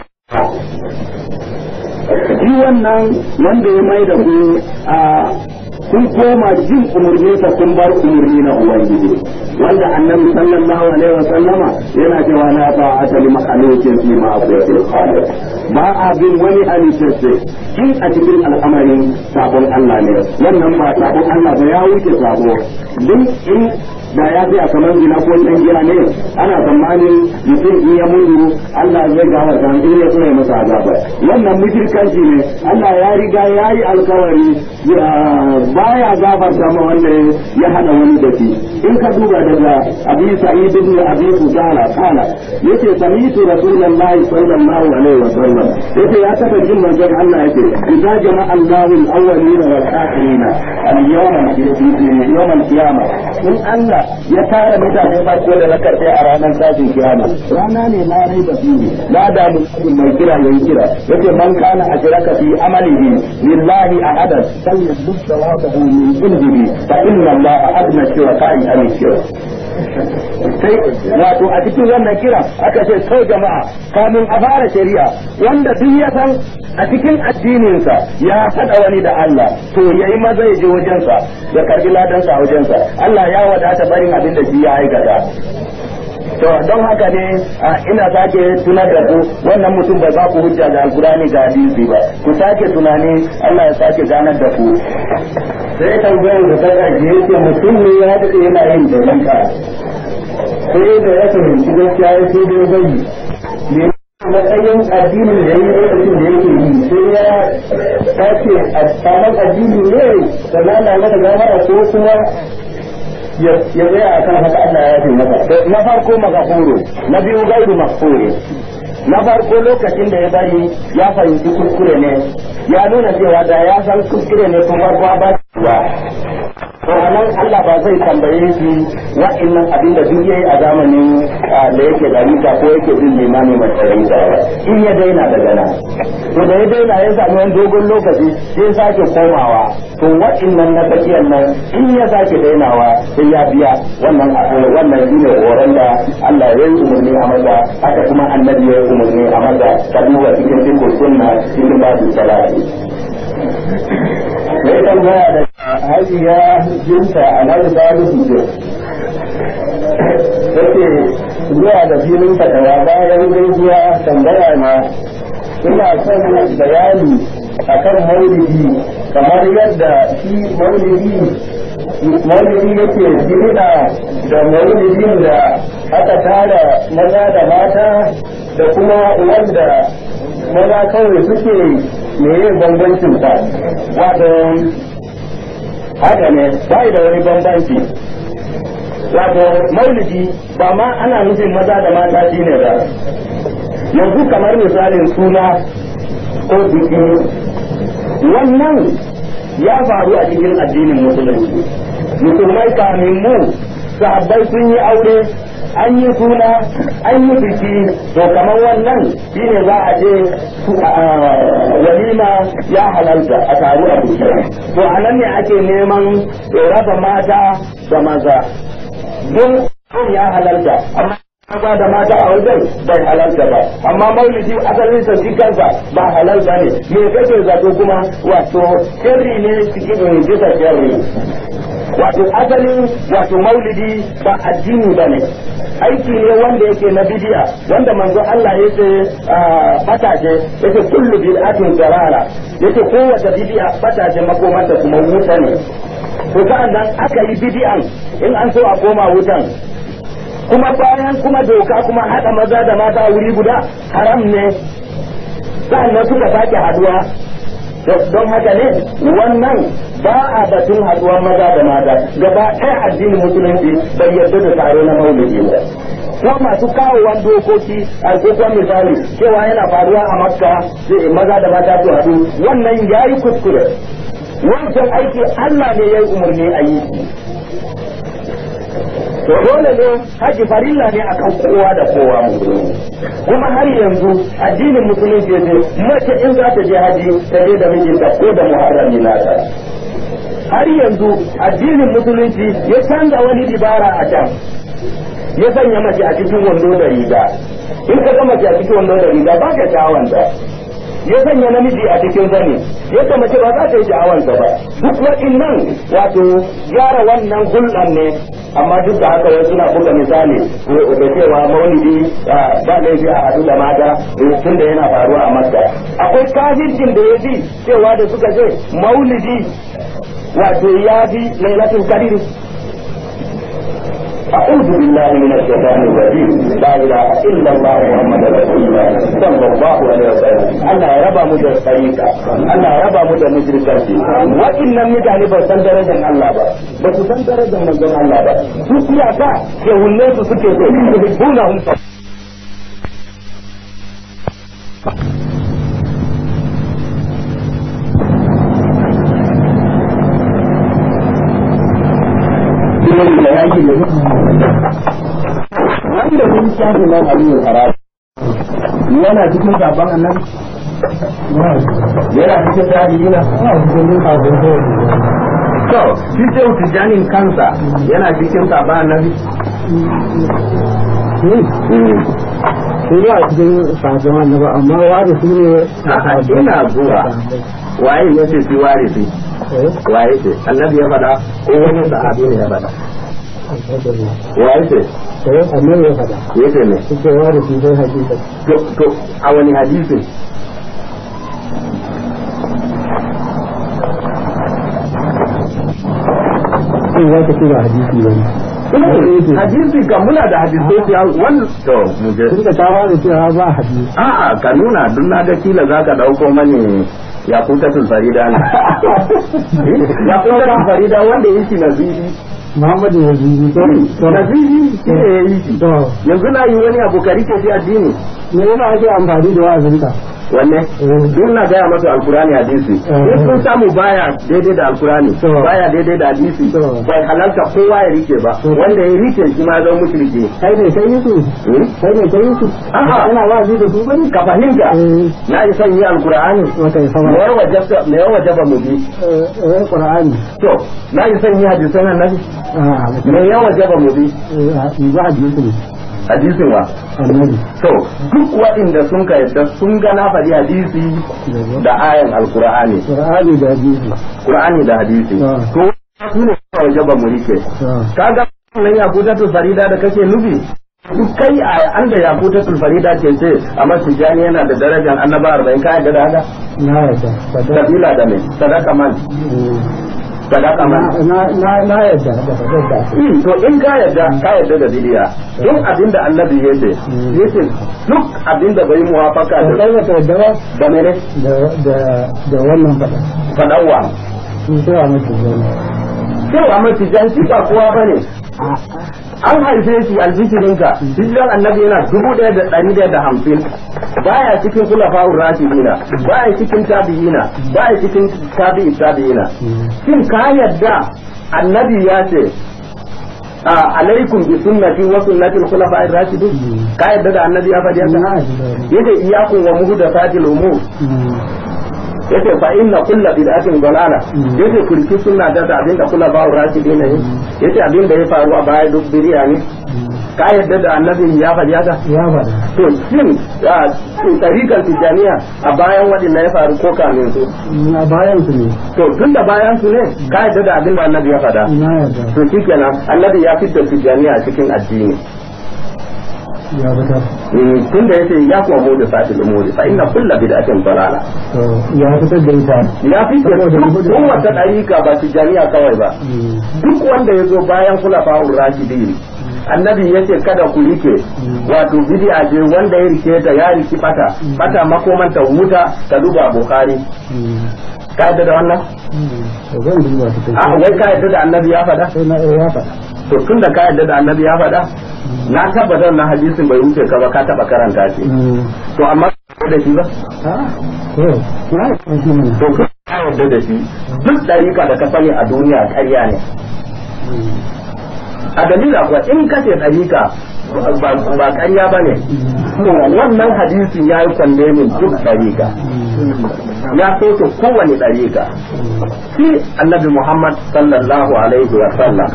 shi wannan wanda ya mai da ku a kun koma jin umarni sa kun bar umarni na ubangiji wanda annabi sallallahu alaihi wa sallama yana cewa la ta'ata li makhluqin fi ma'siyatil khaliq ba a bin wani halittacce in a cikin al'amarin sabon Allah ne wannan ba sabon Allah ba ya wuce sabo duk in da ya fi a kamar gina ko ɗan giya ne ana tsammanin mutum in ya mutu Allah zai gawa ta in ya tsaye masa azaba wannan mushrikanci ne Allah ya riga ya yi alkawari baya gafarta ma wanda ya hada wani da shi in ka duba daga abi sa'id ibn abi fudala kana yace sami'tu rasulullahi sallallahu alaihi wa sallam yace ya taba jin manzon Allah yace idza jama'a Allahu al-awwalin wal akhirin al-yawma yawm al-qiyamah in Allah ya tara mutane ba ko da rakar a ranar tashin kiyama rana ne na rai da su la da mutum mai kira yayi kira yace man kana ashraka fi amalihi lillahi ahadan falyadub thawabahu min indihi fa inna Allah adna shuraka'i an shirk sai wato a cikin wannan kira aka ce sau jama'a kamin a fara shari'a wanda duk ya san a cikin addininsa ya haɗa wani da Allah to yayi maza ya je wajensa ya karbi ladansa a wajensa Allah ya wadata barin abin da shi ya aikata to don haka ne ina sake tunar da ku wannan mutum bai ba ku hujja da alkurani ga hadisi ba ku sake tunani Allah ya sake ganar da ku sai tambayar da ta ƙarshe yake mutum ne ya daɗe yana yin dalika sai da ya fahimci gaskiya ya sai dai bai ne matsayin addinin da ya yi lokacin da yake yi sai ya sace a sabon addini ne sannan na mata gamara ko kuma ya tsaya a kan haka Allah ya fi masa na farko magafuru na biyu gairu makfuri na farko lokacin da ya bari ya fahimci kuskure ne ya nuna cewa da ya san kuskure ne tun farko ba ba to nan Allah ba zai tambaye shi wa'annan abin da duk yayi a zamanin da yake da rika ko yake bin limami mai tsarin ba in ya daina daga nan to da ya daina ya sami wani dogon lokaci sai sake komawa to wa'annan na tsakiyar nan in ya sake dainawa sai ya biya wannan wannan shine horon da Allah ya yi umarni a maza haka kuma annabi ya yi umarni a maza ta duba cikin cikin sunna cikin babu salati sai tambaya da hajiya jinta a nan salisu ce take zuwa da filin fatawa bayan gaisuwa tambaya na ina son bayani akan maulidi kamar yadda shi maulidi maulidi yake bid'a da maulidin da aka tara maza da mata da kuma wanda maza kawai suke meye bambancin sa wato haka ne bai da wani bambanci wato maulidi ba ma ana nufin maza da mata shine ba yanzu kamar misalin suna ko biki wannan ya faru a cikin addinin musulunci musulmai kamin mu sahabbai sun yi aure an yi suna an yi biki to kamar wannan shine za a je walima ya halalta a taru a biki to a nan ne ake neman raba mata da maza don ya halalta amma maza da mata a wajen bai halalta ba amma maulidi asalin sa shi kansa ba halal ba ne me kake zato kuma wato sirri ne cikin bisa sirri wato asalin wato maulidi ba addini ba ne aiki ne wanda yake na bidiya wanda manzo Allah ya ce fatace yake kullu bid'atin zarara yake kowace bidiya fatace makomanta kuma wuta ne to sa'an nan aka yi bidiyan in an so a koma wutan kuma bayan kuma doka kuma haɗa maza da mata wuri guda haram ne sa'annan suka sake haduwa don haka ne wannan ba a batun haduwar maza da mata gaba ɗaya addinin musulunci bai yarda da taro na maulidi ba ko masu kawowan dokoki a kokon misali cewa yana faruwa a makka maza da mata su haɗu wannan ya yi kuskure wancan aiki allah ne ya yi umarni a yi to dole ne haji farilla ne akan kowa da kowa musulmi kuma har yanzu addinin musulunci ya ce mace in za ta je haji ta je da mijinta ko da muharrami nata har yanzu addinin musulunci ya canza wani dibara a can ya sanya mace a cikin wando da riga in ka ga mace a cikin wando da riga ba ka sha'awanta ya sanya namiji a cikin zane yadda mace ba za ta yi sha'awanta ba duk waɗannan wato gyara wannan hulɗan ne amma duk da haka wasu na buga misali da cewa maulidi ba laifi a hadu da mata tun da yana faruwa a makka akwai kafircin da ya bi cewa da suka ce maulidi wato ya fi lailatul qadr أعوذ بالله من الشيطان الرجيم لا إله إلا الله محمد رسول الله صلى الله عليه وسلم الله ربا مدى الطريقة الله ربا مدى مشركة وإن متعني بسن درجة الله با بس سن درجة من الله با سوسيا كا يهولنس سكي يحبونهم wanda mun shafi nan aliyu haram yana cikin sabon annabi yana cikin tabi'ina to shi sai tijanin kansa yana cikin sabon annabi sai ya cikin sabon annabi amma wari su ne ina zuwa waye ya ce shi wari su waye ce annabi ya faɗa ko wani sahabi ne ya faɗa wa yace eh annabi ya faɗa yace ne suke wa da shi sai hakika to to a wani hadisi sai za ka kira hadisi wani hadisi kan muna da hadisai sai wannan to mu je tun da ta fara cewa ba hadisi a'a ka nuna duk na ga kila zaka dauko mani ya kutatul farida ne ya kutatul farida wanda yake nazihi Muhammadu ya zuzi to nazihi shi ne ya yi shi to yanzu na yi wani abu ka rike shi addini me yasa ake amfani da wa'azinka wanne duk na gaya masa alkurani hadisi in sun samu baya daidai da alkurani To. baya daidai da hadisi To. bai halarta kowa ya rike ba To. wanda ya rike shi ma zama mushriki kai ne kai su Hmm? kai ne kai su A'a. ana wa'azi da su bane ka fahimta eh na yi son yi alkurani wata ya me sama ya wajaba me ya wajaba mu bi eh eh qur'ani to na yi son yi hadisan annabi ah me ya wajaba mu bi eh ba hadisi ne hadisin wa annabi to duk waɗanda sun ka yadda sun ga na faɗi hadisi da ayan alkur'ani qur'ani da hadisi qur'ani da hadisi Ah. to su ne kawai wajaba mu rike to kaga nan yakutatul farida da kake nufi duk kai a an da yakutatul farida ke ce amma tijani yana da darajar annaba arba'in ka yadda da haka na yadda sadaka sabila da me sadaka man sadaka man na na na yadda da sadaka Hmm, to in ka yadda ka yadda da bidiya in abinda annabi ya ce yace duk abinda bai muwafaka da da kai ta yadda ba da mene da da da wannan fada fadawa sun sai a mutu zai cewa mace janci ba kowa bane an haife shi albishirinka hijiran annabi yana dubu ɗaya da ɗari ɗaya da hamsin baya cikin kula fa'ur rashidina baya cikin tabi'ina baya cikin tabi'i tabi'ina shin ka yadda annabi ya ce a alaikum bi sunnati wa sunnati al-khulafa'ir rashidin ka yadda da annabi ya faɗi haka na yadda yace iyyakum wa muhdathatil umur yace fa inna kulla bid'atin dalala Mm. yace kulki sunna da da abinda kula ba rashidi ne yace abinda ya faru a baya duk biriya ne ka yadda da annabi ya faɗi haka ya fada to shin a tarikan tijaniya a bayan waɗanda ya faru ko kamin su na bayan su ne to tun da bayan su ne ka yadda da abinda annabi ya faɗa na yadda to shikenan annabi ya fitar tijaniya a cikin addini ya fitar tun da yace ya kuma mu da satil umuri fa inna kulla bid'atin dalala to ya fitar da ita ya fitar Saboda duk gudun- kowace ɗarika ba tijaniya kawai ba duk wanda ya zo bayan kula fa'ur rashidin annabi ya ce kada ku rike wato bid'a ce wanda ya rike ta ya riki fata fata makomanta wuta ta duba bukhari ka yadda da wannan to zan duba su a wai ka yadda da annabi ya faɗa sai na ya fada to tun da ka yadda da annabi ya faɗa na tabbatar na hadisin bai wuce ka ba ka taɓa karanta shi to amma ka da shi ba ah to na yi shi ne to ka yarda da shi duk ɗarika da ka sani a duniya ƙarya ne a dalila kuwa in ka ce ɗarika ba ba ƙarya ba ne wannan hadisi ya yi kwalle min duk ɗarika ya soke kowane ɗarika shi annabi muhammad sallallahu alaihi wa sallam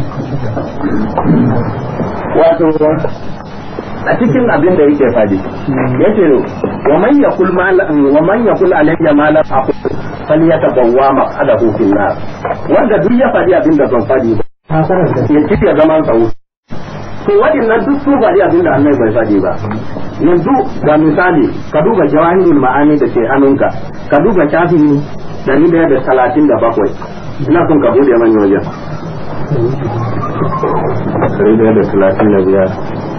wato a cikin abin da yake faɗi yace wa man yakul ma wa man yakul alayya ma la aqul falyatabawwa maq'adahu fil nar wanda duk ya faɗi abin da zan faɗi ba ta karanta ya ci ya zaman tsawo to waɗannan duk su faɗi abin da Allah bai faɗi ba yanzu ga misali ka duba jawahirul ma'ani da ke hannunka ka duba shafin dari daya da talatin da bakwai ina son ka bude mani wajen dari daya da talatin da biyar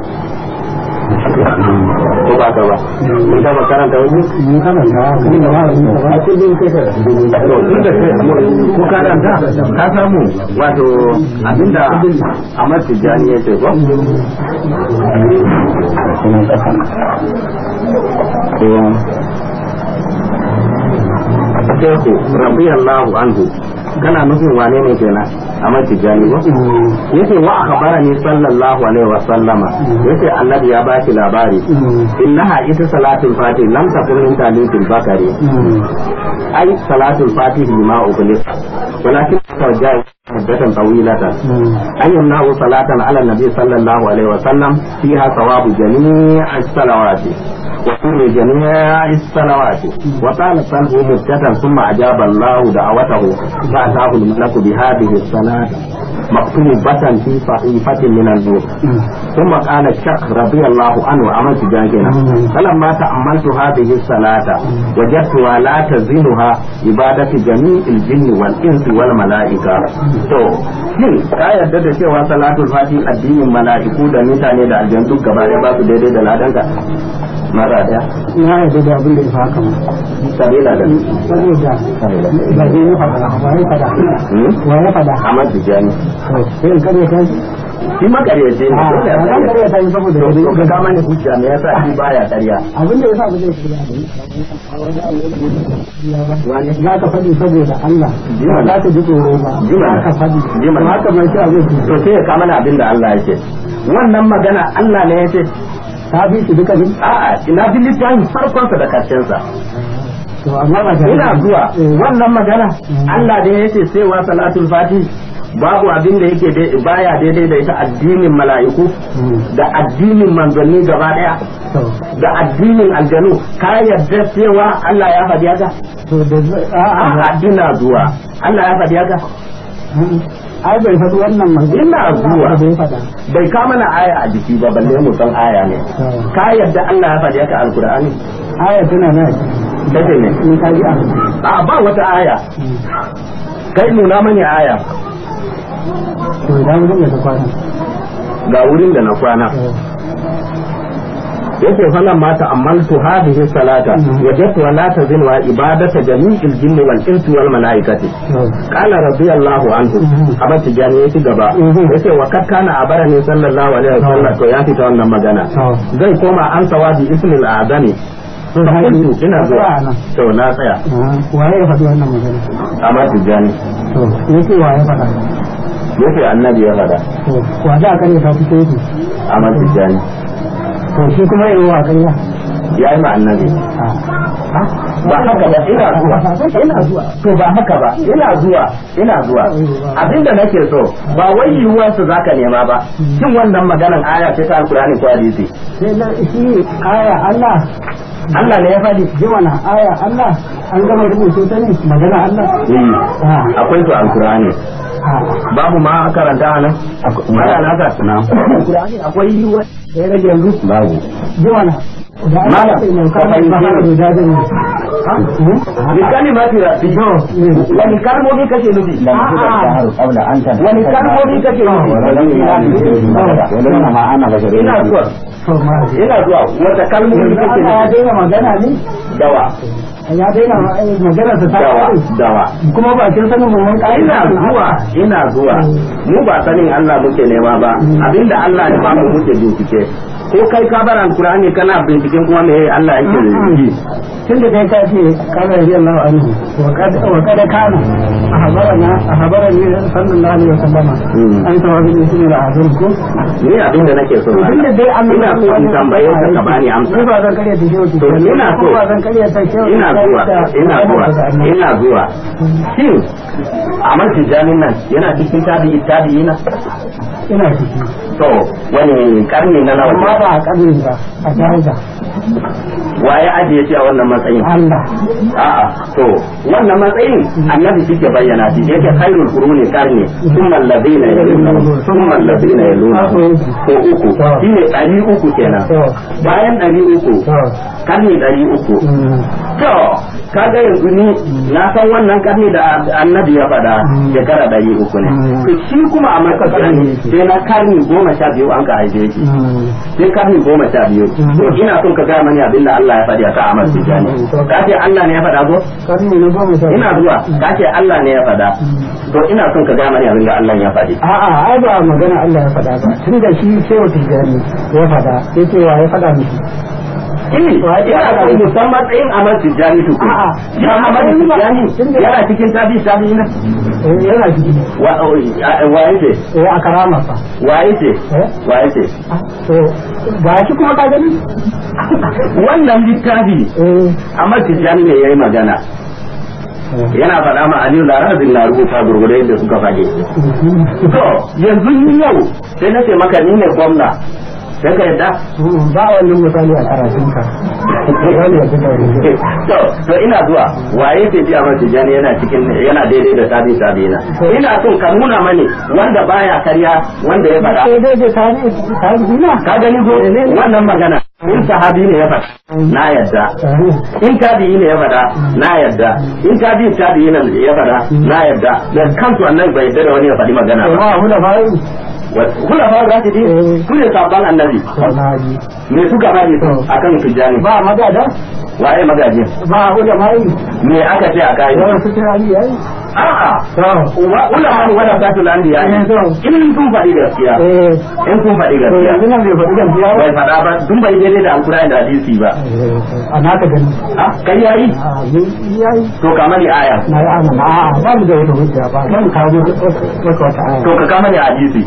ko ba ka ba mun taba karanta wajen mun karanta kuma ba a cikin kai ka to tun da kai ko karanta ka samu wato abinda Ahmad Tijjani ya ce ko Shehu radiyallahu anhu kana nufin wane ne kenan Ahmad Tijjani ba yace wa akhbarani sallallahu alaihi wa sallama yace annabi ya ba shi labari innaha ita salatul fatih lam takun min talibil bakari ai salatul fatih lima ughliq walakin tawajjah muddatan tawilatan أن يمنعوا صلاة على النبي صلى الله عليه وسلم فيها ثواب جميع الصلوات وسر جميع الصلوات وقال صلوا مدة ثم أجاب الله دعوته فأتاه الملك بهذه السنة الصلاة مكتوبة في صحيفة من النور ثم قال الشيخ رضي الله عنه عملت جاكنا فلما تأملت هذه الصلاة وجدتها لا تزينها عبادة جميع الجن والإنس والملائكة تو shin ka yarda da cewa salatul fati addinin mala'iku da mutane da aljan duk gaba ɗaya ba su daidai da ladanka mara daya na yarda da abin da ya haka ma sabila da saboda ba zai yi fada ba ya fada wa ya fada Ahmad Tijani sai in kare kai shi makaryace ne a dole ya ran kare karya. kai saboda to da to ka kama ni hujja me yasa shi baya karya abin da yasa ba zai kira wani za ka faɗi saboda Allah ba za ka ji tsoro ba Jima. za ka faɗi Jima. to haka mai shi abin to sai ya kama ni abin da Allah yake wannan magana Allah ne yace ta bi shi duka ne a'a ina bi littafin farkonsa da karshensa to amma ba ta ina zuwa Eh, wannan magana Allah ne yace sai wa salatul fati babu abin da yake dai- baya daidai da ita addinin mala'iku mm, da addinin manzanni gaba daya to da addinin aljanu ka yarda cewa Allah ya faɗi haka to da zai- a'a a'a ina zuwa Allah ya faɗi haka mm, ai bai faɗi wannan magana Ina zuwa. da bai faɗa bai kama na aya a jiki ba balle mu san aya ne to ka yarda Allah ya faɗi haka alkur'ani aya tana na kace ne in ka ji a a ba wata aya kai nuna mani aya to idan mun da kwana ga wurin da na kwana yake falan ma ta'ammaltu hadhihi salata wajadtu la tazin wa ibadata jami'il jinni wal insi wal malaikati to qala radiyallahu anhu amma tijani yake gaba yace wa kad kana abarani sallallahu alaihi wasallam to ya fita wannan magana to zai koma an sawabi ismil azami to fa qultu ina zuwa nan to na tsaya waye ya faɗi wannan magana amma tijani to yake waye faɗa yace annabi ya fada to wa za a kare ta fito yake amma tijani to shi kuma yi wa ƙarya ya yi ma annabi ba haka ba ina zuwa ina zuwa to ba haka ba ina zuwa ina zuwa abinda nake so ba wai yiwuwar su zaka nema ba shin wannan maganan aya ce ta alkurani ko hadisi sai na shi aya Allah Allah ne ya faɗi ji mana aya Allah an gama rubuce ta ne magana Allah eh Ah, akwai to alkurani ah. babu ma karanta nan aya na ka na alkurani akwai yiwuwar da ya rage yanzu babu ji mana da Malam, Allah sai mai ka kama fahimce ba ni. da dadin bi kalimati rabbi wani kalmomi kake nufi قبل أن تنفذ wani kalmomi kake nufi ولما أنا بشر ina zuwa to ma ina zuwa wata kalmomi yanzu kake Allah ya nufi daina magana ne dawa ya daina magana ta ta dawa kare dawa kuma ba kin sanin mun kai ina zuwa ina zuwa mu ba sanin Allah muke nema ba abinda Allah ya ba mu muke bincike ko kai ka bar alkur'ani kana binciken kuma me Allah yake yi tunda dai ka ce kana yi Allah anhu wa kad wa kad kana ahbarana ahbarani sallallahu alaihi wasallam Mm. an tawabi ne shi da azum ko ni abinda nake so to tunda dai an ina so in tambaye ka ka bani amsa ni ba zan kare da shehu To, ina so. ba zan kare ta shehu ina zuwa ina zuwa ina zuwa shin Ahmad Tijani nan yana cikin tabi'i tabi'ina ina ciki to wani karni na nawa amma ne? ba a kabin ba a daraja waye ajiye shi a wannan matsayin Allah a'a to wannan matsayin annabi shi ke bayyana shi yake khairul quruni karni thumma alladhina yaluna thumma alladhina yaluna ko uku shine ɗari uku kenan to bayan ɗari uku to karni ɗari uku mm, to kaga yanzu ni na san wannan karni da annabi ya faɗa shekara ɗari uku ne Mm. to shi kuma a makasani sai na karni goma sha biyu an ka haife shi mm, sai karni goma sha biyu to ina son ka gaya mani abin da Allah ya faɗi a ka Ahmad Tijani ka ce Allah ne ya faɗa ko karni na goma sha ina zuwa ka ce Allah ne ya faɗa to ina son ka gaya mani abin da Allah ya faɗi A'a, ai ba magana Allah ya faɗa ba. Tun da shi shehu tijjani ya faɗa, sai ce wa ya faɗa miki. Eh, ina son musamman matsayin Ahmad Tijani tuku A'a, ya Ahmad Tijani yana cikin tabi tabi na Eh, yana ciki. wa wa yake Eh, a karama fa. wa yake Eh? wa yake Ah, To, ga shi kuma ka gani? wannan littafi Eh, Ahmad Tijani ne yayi magana yana faɗa ma Aliyu Larabin na rubuta gurgurde yadda suka faɗi. To, yanzu ni yau sai na ce maka ni ne gwamna sai ka yadda ba wannan misali a karatunka wani ya fita wani to to ina zuwa waye ke ji Ahmad Tijani yana cikin yana daidai da tabi tabi na ina son ka nuna mani wanda baya karya wanda ya faɗa sai dai da tare tare dina ka gani ko wannan magana in sahabi ne ya faɗa na yadda in tabi'i ne ya faɗa na yadda in tabi'i tabi'i ne ya faɗa na yadda da kansu annabi bai yadda da wani ya faɗi magana ba ma hula bai kula fa za su ji su ne sabon annabi sanaji me suka faɗi akan tijani ba magada waye magajin ba hula bai me aka ce a kai yawan su kira yi yayi a'a to ulama wala satul anbiya in sun faɗi gaskiya eh in sun faɗi to gaskiya yanzu nan bai faɗi gaskiya ba bai faɗa ba dun bai daidai da alkurani da hadisi ba a naka gani ah kai yayi a mun yayi to kama ni aya na yi amana a ba mu da wata hujja ba zan kawo wata wata aya to ka kama ni hadisi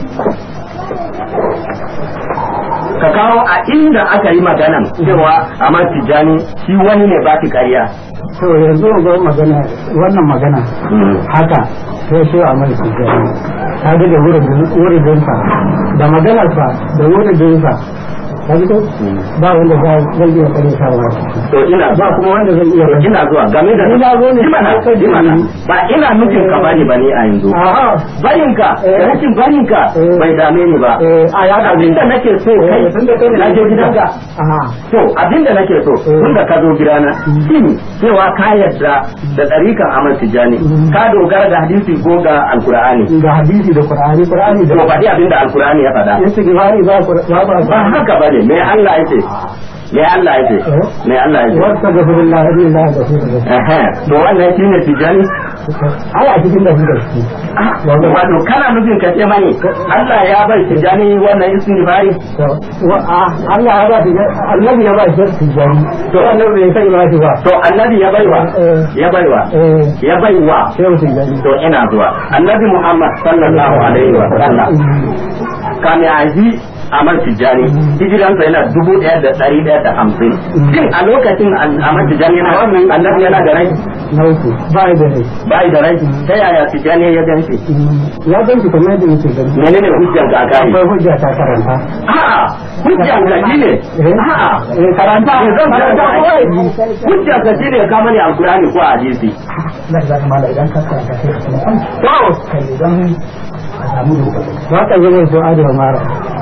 ka kawo a inda aka yi maganan cewa Ahmad Tijani shi wani ne ba ki kariya to yanzu ga magana wannan magana haka sai shi a mai sujjani ta ga da wuridinsa da maganarsa da wuridinsa ka ji ko ba wanda za zai iya kare sawa to ina ba kuma wanda zai iya to ina zuwa game da Ni na zo ne. Ji mana, ji mana. ba ina nufin ka bani bane a yanzu A'a, barinka Eh. da rashin barinka Eh. bai dame ni ba eh, a ya da abinda nake so kai tunda kai ne na je gidanka Aha, to abinda nake so Eh. tunda ka zo gidana shin cewa ka yarda da tsarikan Ahmad Tijani Mm. ka dogara da hadisi ko ga alkur'ani ga hadisi da Qur'ani Qur'ani da to faɗi abinda alkur'ani ya faɗa yace gifari ba ku ba ba ba haka bane me Allah yace me Allah yace Eh. me Allah yace wasta gafirullah billahi da shi da Ehe, to wannan shine Tijani ai a cikin da shi da shi wato kana nufin ka ce mani Allah ya bai Tijani wannan istighfari to wa a Allah ya ba shi annabi ya ba shi tijani to annabi bai sai ba shi ba to annabi ya baiwa Eh. ya baiwa eh ya baiwa shehu tijani to ina zuwa annabi Muhammad sallallahu alaihi wa sallam kame a ji Ahmad Tijani hijiransa yana dubu ɗaya da ɗari ɗaya da hamsin shin a lokacin Ahmad Tijani yana annabi yana da rai na uku ba da rai bai da rai ta yaya Tijani ya ganshi ya gan shi kamar yadda yake gani menene hujjan ka kai akwai hujja ta karanta a'a hujjan ka shine a'a eh karanta Eh, zan karanta kawai hujjan ka shine ka mani alkurani ko hadisi na da mala idan ka karanta sai ka san to kai idan ka samu dogaro ba ka zama so adama mara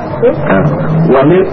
ومن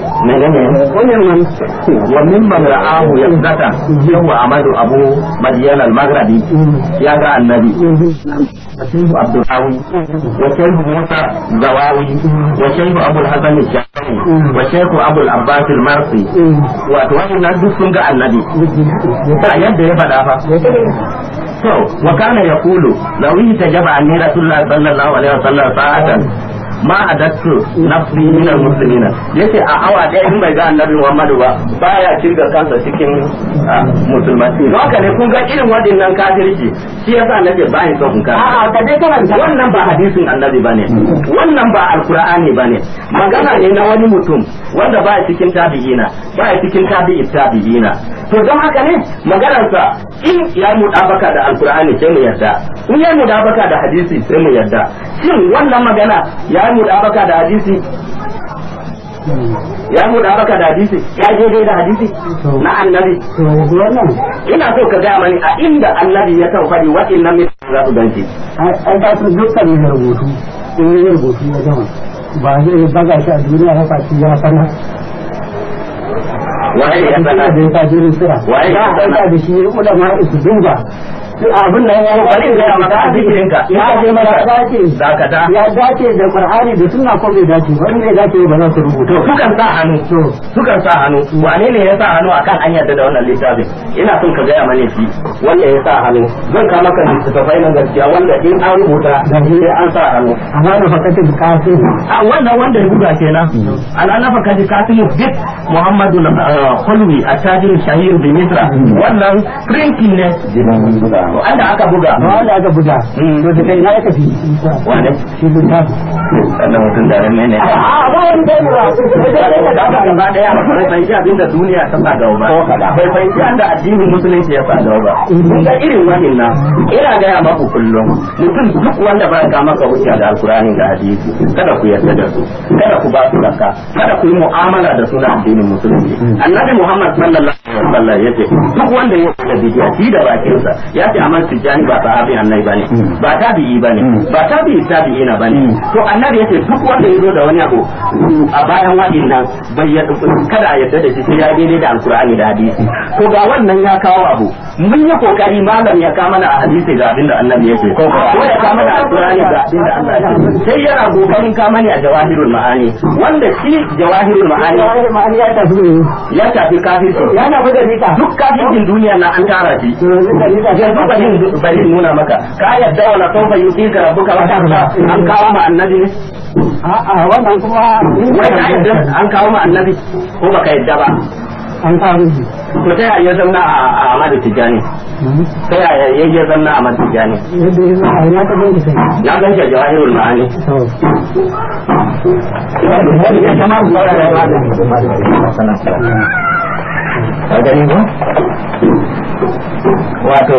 من ومن من رآه يقظة هو أحمد أبو مدين المغربي يا النبي وشيخ عبد الحاوي وشيخ موسى زواوي وشيخ أبو الحسن الشافعي وشيخ أبو العباس المرسي وأتواني نجد سنة النبي a yadda ya faɗa fa to wa kana yaqulu law itajaba anni rasulullah sallallahu alaihi wasallam sa'atan ma adattu nafsi min almuslimina yace a awa ɗaya in bai ga annabi Muhammadu ba baya kirga kansa cikin ah, musulmai don haka ne kun ga irin waɗannan kafirci shi yasa nake ba ni son ka a'a ka dai karanta wannan ba hadisin annabi bane wannan ba alqur'ani bane magana ne na wani mutum wanda ba cikin tabi'ina ba cikin tabi'i tabi'ina to don haka ne maganarsa in ya mudabaka da alqur'ani sai mu yarda in ya mudabaka da hadisi sai mu yarda shin wannan magana ya mudabaka da hadisi ya mudabaka da hadisi ya je dai da hadisi na annabi to yanzu wannan ina so ka gaya mani a inda annabi ya kan faɗi waɗannan mutane za su ganci an ka san dukkan mai rubutu in yi rubutu ya gama ba zai baga shi a duniya haka shi ya sana waye ya da sana ya ka jirin sira Waye ya ya sana? aika da shi ulama su duba abin nan ya bari in gaya maka a zikirinka ya ce maka dace dakata ya dace da qur'ani da sunna ko bai dace ba in bai dace ba za su to rubuta sukan sa hannu to sukan sa hannu wane ne ya sa hannu akan an yarda da wannan littafin ina son ka gaya mani shi wanda ya sa hannu zan ka maka littattafai na gaskiya wanda in an rubuta sai an sa hannu amma da fakatin kafin a wannan wanda ya buga kenan ana nafa kaji kasimu bit muhammadu khulwi a tajir shahir bi misra wannan printing ne wanda aka buga ba wanda aka buga to da kai na ya tafi wanda shi littafi wannan mutum da ran ne a ba wani kai ba da aka gaba daya bai fahimci abin da duniya ta sa gaba ba bai fahimci an da addinin musulunci ya sa gaba ba kun ga irin wannan na ina gaya maku kullum mutum duk wanda ba ka maka hujja da alkurani da hadisi kada ku yarda da su kada ku ba su zakka kada ku yi mu'amala da su na addinin musulunci annabi muhammad sallallahu alaihi wasallam yace duk wanda ya da bidiya shi da bakinsa ya ce amma tijani ba sahabi annabi bane ba tabi'i bane ba tabi'i tabi'ina bane to annabi yace duk wanda ya zo da wani abu a bayan waɗannan bai ya kada a yarda da shi sai ya daidai da alkur'ani da hadisi to ga wannan ya kawo abu mun yi kokari malam ya kama mana a hadisi ga abin da annabi yake ko ya kama mana alkur'ani ga abin da Allah ya ce sai yana kokarin kama ni a jawahirul ma'ani wanda shi jawahirul ma'ani ma'ani ya tafi ne ya tafi kafirci ya na fi da rika duk kafircin duniya na an tara shi yanzu bari bari nuna maka ka yadda wala sawfa yutika rabbuka wa ta'ala an kawo ma annabi ne a'a wannan kuma wai ka yadda an kawo ma annabi ko baka yadda ba an kawo shi to ta yaya zanna a Ahmadu Tijani ta yaya ya zanna a Ahmadu Tijani yadda ya zama a ina ta bai da kai na gan shi a jawahirul ma'ani to ya kama mu saurara ya bada ka gani ko wato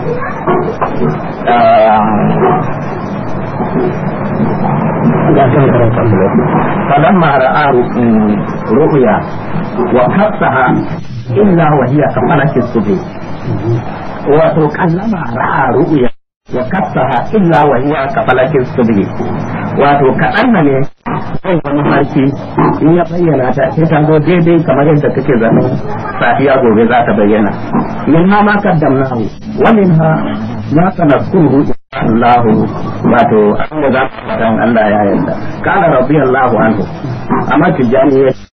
فلما رأى رؤيا وكفها إلا وهي كفلة الصبي وكلما رأى رؤيا وكفها إلا وهي كفلة الصبي wato kaɗan na ne zai wani harki in ya bayyana ta sai ta zo daidai kamar yadda take zanen safiya gobe za ta bayyana min ha ma kaddamnahu wa min ha ma sanadkuruhu Allah wato an da za ka Allah ya yarda kana radiyallahu anhu amma tijani